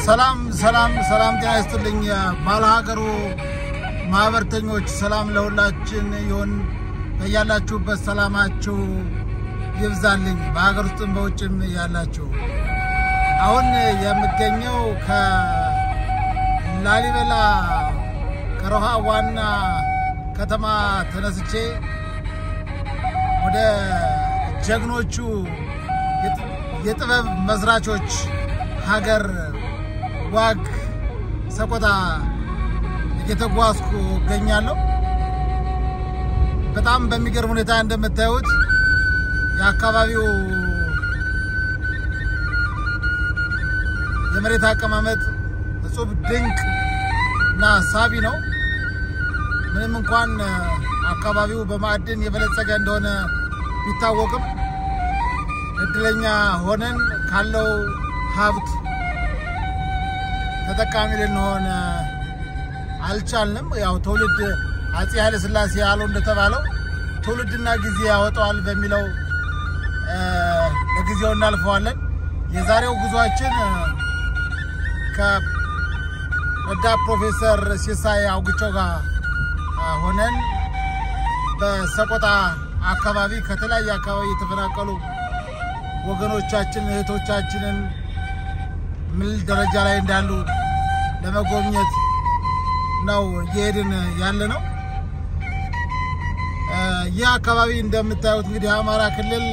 ሰላም ሰላም ሰላም፣ ጤና ይስጥልኝ ባለሀገሩ ማህበርተኞች፣ ሰላም ለሁላችን ይሁን። በያላችሁበት ሰላማችሁ ይብዛልኝ፣ በሀገር ውስጥም በውጭም ያላችሁ። አሁን የምገኘው ከላሊበላ ከሮሃ ዋና ከተማ ተነስቼ ወደ ጀግኖቹ የጥበብ መስራቾች ሀገር ዋግ ሰቆጣ እየተጓዝኩ እገኛለሁ። በጣም በሚገርም ሁኔታ እንደምታዩት የአካባቢው የመሬት አቀማመጥ እጹብ ድንቅ እና ሳቢ ነው። ምንም እንኳን አካባቢው በማዕድን የበለጸገ እንደሆነ ቢታወቅም እድለኛ ሆነን ካለው ሀብት ተጠቃሚ ልንሆን አልቻልንም። ያው ትውልድ አፄ ኃይለ ሥላሴ ያለው እንደተባለው ትውልድና ጊዜ ያወጣዋል በሚለው ለጊዜው እናልፈዋለን። የዛሬው ጉዟችን ከረዳት ፕሮፌሰር ሲሳይ አውግቸው ጋር ሆነን በሰቆጣ አካባቢ ከተለያየ አካባቢ የተፈናቀሉ ወገኖቻችን እህቶቻችንን ምን ደረጃ ላይ እንዳሉ ለመጎብኘት ነው እየሄድን ያለ ነው። ይህ አካባቢ እንደምታዩት እንግዲህ የአማራ ክልል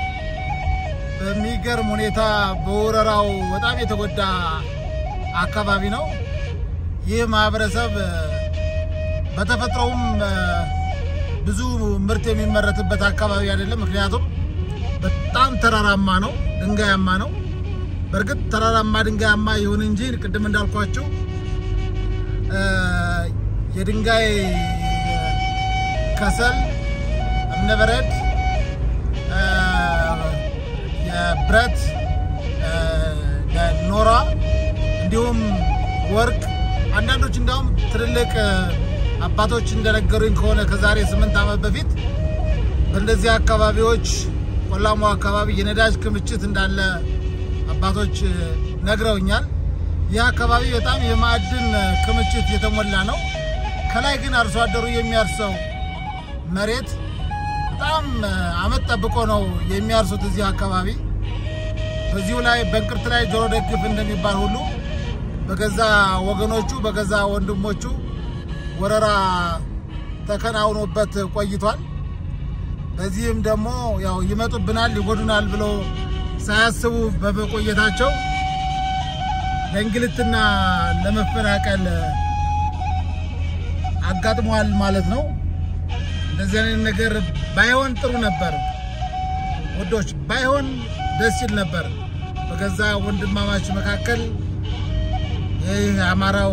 በሚገርም ሁኔታ በወረራው በጣም የተጎዳ አካባቢ ነው። ይህ ማህበረሰብ በተፈጥሮውም ብዙ ምርት የሚመረትበት አካባቢ አይደለም። ምክንያቱም በጣም ተራራማ ነው፣ ድንጋያማ ነው። በእርግጥ ተራራማ ድንጋያማ ይሁን እንጂ ቅድም እንዳልኳቸው የድንጋይ ከሰል፣ እብነበረድ፣ የብረት ኖራ እንዲሁም ወርቅ አንዳንዶች እንዲያውም ትልልቅ አባቶች እንደነገሩኝ ከሆነ ከዛሬ ስምንት ዓመት በፊት በእንደዚህ አካባቢዎች ቆላማ አካባቢ የነዳጅ ክምችት እንዳለ አባቶች ነግረውኛል። ይህ አካባቢ በጣም የማዕድን ክምችት የተሞላ ነው። ከላይ ግን አርሶ አደሩ የሚያርሰው መሬት በጣም አመት ጠብቆ ነው የሚያርሱት እዚህ አካባቢ። በዚሁ ላይ በእንቅርት ላይ ጆሮ ደግፍ እንደሚባል ሁሉ በገዛ ወገኖቹ በገዛ ወንድሞቹ ወረራ ተከናውኖበት ቆይቷል። በዚህም ደግሞ ያው ይመጡብናል፣ ይጎዱናል ብሎ ሳያስቡ በመቆየታቸው ለእንግልትና ለመፈናቀል አጋጥሟል ማለት ነው። እንደዚህ አይነት ነገር ባይሆን ጥሩ ነበር ወዶች፣ ባይሆን ደስ ይል ነበር። በገዛ ወንድማማች መካከል ይህ አማራው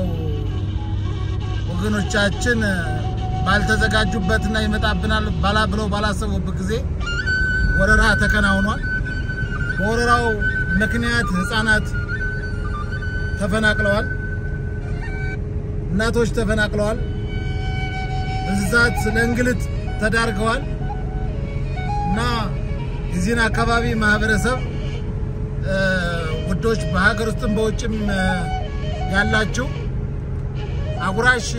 ወገኖቻችን ባልተዘጋጁበትና ይመጣብናል ባላ ብለው ባላሰቡበት ጊዜ ወረራ ተከናውኗል። በወረራው ምክንያት ህፃናት ተፈናቅለዋል፣ እናቶች ተፈናቅለዋል፣ እንስሳት ለእንግልት ተዳርገዋል እና የዚህን አካባቢ ማህበረሰብ ውዶች በሀገር ውስጥም በውጭም ያላችሁ አጉራሽ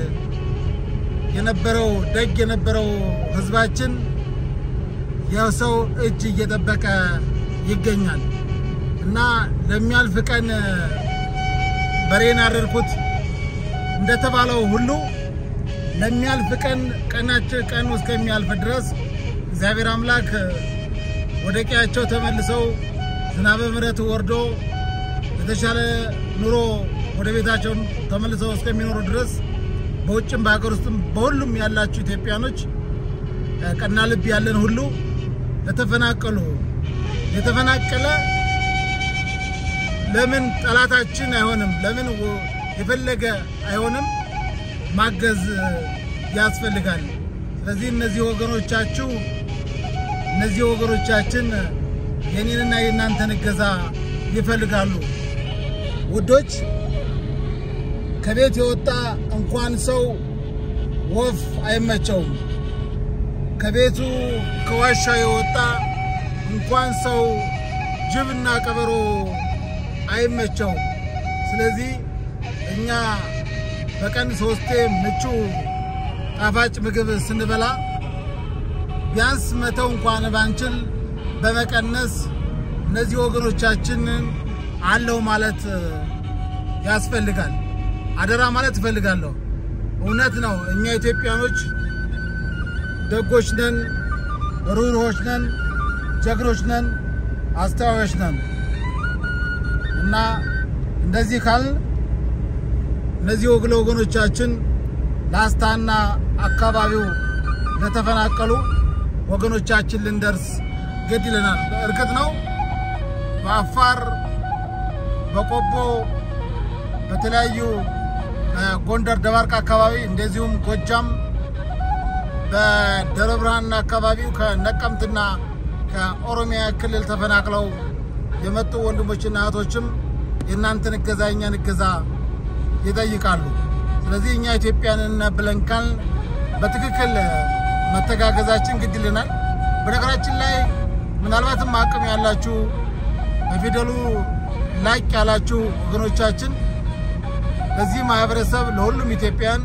የነበረው ደግ የነበረው ህዝባችን የሰው እጅ እየጠበቀ ይገኛል እና ለሚያልፍ ቀን በሬን አረድኩት እንደተባለው ሁሉ ለሚያልፍ ቀን ቀናቸው ቀኑ እስከሚያልፍ ድረስ እግዚአብሔር አምላክ ወደ ቀያቸው ተመልሰው ዝናበ ምሕረት ወርዶ የተሻለ ኑሮ ወደ ቤታቸው ተመልሰው እስከሚኖሩ ድረስ በውጭም በሀገር ውስጥም በሁሉም ያላችሁ ኢትዮጵያኖች ቀና ልብ ያለን ሁሉ ለተፈናቀሉ የተፈናቀለ ለምን ጠላታችን አይሆንም? ለምን የፈለገ አይሆንም? ማገዝ ያስፈልጋል። ስለዚህ እነዚህ ወገኖቻችሁ እነዚህ ወገኖቻችን የኔንና የእናንተን እገዛ ይፈልጋሉ። ውዶች ከቤት የወጣ እንኳን ሰው ወፍ አይመቸውም። ከቤቱ ከዋሻ የወጣ እንኳን ሰው ጅብና ቀበሮ አይመቸውም። ስለዚህ እኛ በቀን ሶስቴ ምቹ ጣፋጭ ምግብ ስንበላ ቢያንስ መተው እንኳን ባንችል በመቀነስ እነዚህ ወገኖቻችንን አለው ማለት ያስፈልጋል። አደራ ማለት እፈልጋለሁ። እውነት ነው። እኛ ኢትዮጵያኖች ደጎች ነን፣ ሩህሩሆች ነን፣ ጀግኖች ነን፣ አስተዋዮች ነን እና እንደዚህ ካል እነዚህ ወግለ ወገኖቻችን ላስታና አካባቢው ለተፈናቀሉ ወገኖቻችን ልንደርስ ግድ ይለናል። እርግጥ ነው በአፋር በቆቦ በተለያዩ ጎንደር ደባርቅ አካባቢ እንደዚሁም ጎጃም በደብረ ብርሃንና አካባቢው ከነቀምትና ከኦሮሚያ ክልል ተፈናቅለው የመጡ ወንድሞችና እህቶችም የእናንተን እገዛ የእኛን እገዛ ይጠይቃሉ። ስለዚህ እኛ ኢትዮጵያንን ብለን ካልን በትክክል መተጋገዛችን ግድ ይለናል። በነገራችን ላይ ምናልባትም አቅም ያላችሁ በፊደሉ ላቅ ያላችሁ ወገኖቻችን ለዚህ ማህበረሰብ ለሁሉም ኢትዮጵያን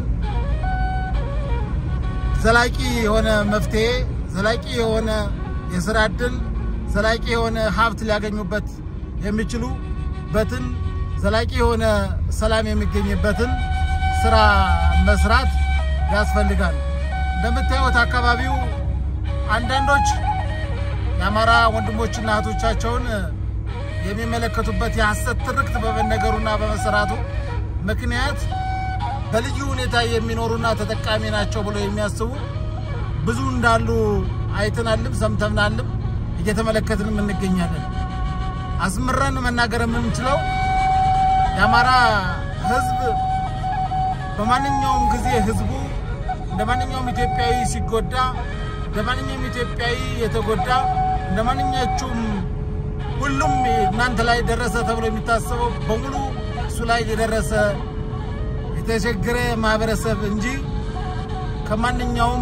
ዘላቂ የሆነ መፍትሄ፣ ዘላቂ የሆነ የስራ እድል፣ ዘላቂ የሆነ ሀብት ሊያገኙበት የሚችሉበትን ዘላቂ የሆነ ሰላም የሚገኝበትን ስራ መስራት ያስፈልጋል። እንደምታዩት አካባቢው አንዳንዶች የአማራ ወንድሞችና እህቶቻቸውን የሚመለከቱበት የሐሰት ትርክት በመነገሩና በመሰራቱ ምክንያት በልዩ ሁኔታ የሚኖሩና ተጠቃሚ ናቸው ብሎ የሚያስቡ ብዙ እንዳሉ አይተናልም፣ ሰምተናልም፣ እየተመለከትንም እንገኛለን። አስምረን መናገር የምንችለው የአማራ ሕዝብ በማንኛውም ጊዜ ሕዝቡ እንደ ማንኛውም ኢትዮጵያዊ ሲጎዳ እንደ ማንኛውም ኢትዮጵያዊ የተጎዳ እንደ ማንኛችሁም ሁሉም እናንተ ላይ ደረሰ ተብሎ የሚታሰበው በሙሉ እሱ ላይ የደረሰ የተቸገረ ማህበረሰብ እንጂ ከማንኛውም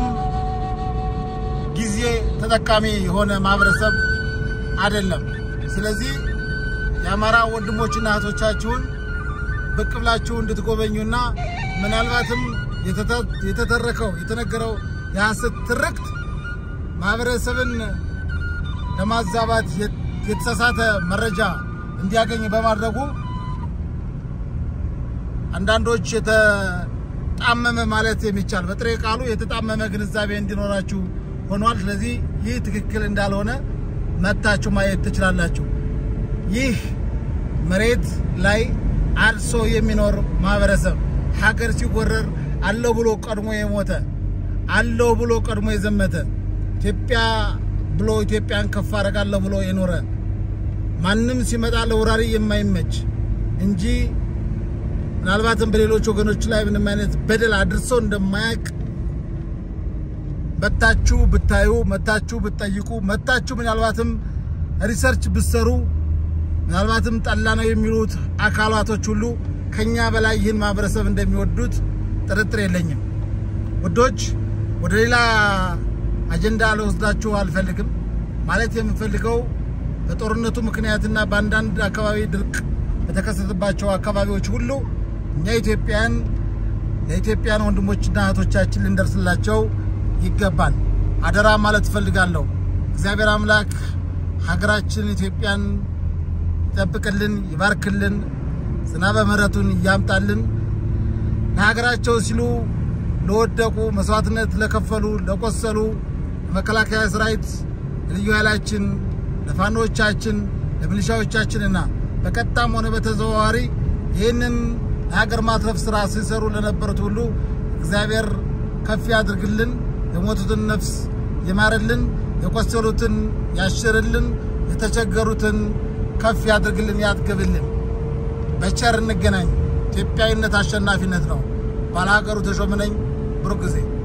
ጊዜ ተጠቃሚ የሆነ ማህበረሰብ አይደለም። ስለዚህ የአማራ ወንድሞችና እህቶቻችሁን ብቅ ብላችሁ እንድትጎበኙና ምናልባትም የተተረከው የተነገረው የሐሰት ትርክት ማህበረሰብን ለማዛባት የተሳሳተ መረጃ እንዲያገኝ በማድረጉ አንዳንዶች የተጣመመ ማለት የሚቻል በጥሬ ቃሉ የተጣመመ ግንዛቤ እንዲኖራችሁ ሆኗል። ስለዚህ ይህ ትክክል እንዳልሆነ መታችሁ ማየት ትችላላችሁ። ይህ መሬት ላይ አርሶ የሚኖር ማህበረሰብ ሀገር ሲወረር አለው ብሎ ቀድሞ የሞተ አለው ብሎ ቀድሞ የዘመተ ኢትዮጵያ ብሎ ኢትዮጵያን ከፍ አደርጋለሁ ብሎ የኖረ ማንም ሲመጣ ለወራሪ የማይመች እንጂ ምናልባትም በሌሎች ወገኖች ላይ ምንም አይነት በደል አድርሶ እንደማያውቅ መታችሁ ብታዩ፣ መታችሁ ብትጠይቁ፣ መታችሁ ምናልባትም ሪሰርች ብትሰሩ፣ ምናልባትም ጠላ ነው የሚሉት አካላቶች ሁሉ ከኛ በላይ ይህን ማህበረሰብ እንደሚወዱት ጥርጥር የለኝም። ውዶች፣ ወደ ሌላ አጀንዳ ልወስዳችሁ አልፈልግም። ማለት የምፈልገው በጦርነቱ ምክንያትና በአንዳንድ አካባቢ ድርቅ በተከሰተባቸው አካባቢዎች ሁሉ እኛ ኢትዮጵያን ለኢትዮጵያን ወንድሞችና እህቶቻችን ልንደርስላቸው ይገባል። አደራ ማለት እፈልጋለሁ። እግዚአብሔር አምላክ ሀገራችን ኢትዮጵያን ይጠብቅልን፣ ይባርክልን፣ ዝናበ ምሕረቱን እያምጣልን። ለሀገራቸው ሲሉ ለወደቁ መስዋዕትነት ለከፈሉ ለቆሰሉ ለመከላከያ ሰራዊት፣ ለልዩ ኃይላችን፣ ለፋኖቻችን፣ ለሚሊሻዎቻችንና በቀጥታም ሆነ በተዘዋዋሪ ይህንን ለሀገር ማትረፍ ስራ ሲሰሩ ለነበሩት ሁሉ እግዚአብሔር ከፍ ያድርግልን፣ የሞቱትን ነፍስ ይማርልን፣ የቆሰሉትን ያሽርልን፣ የተቸገሩትን ከፍ ያድርግልን፣ ያጥግብልን። በቸር እንገናኝ። ኢትዮጵያዊነት አሸናፊነት ነው። ባለሀገሩ ተሾመ ነኝ። ብሩክ ጊዜ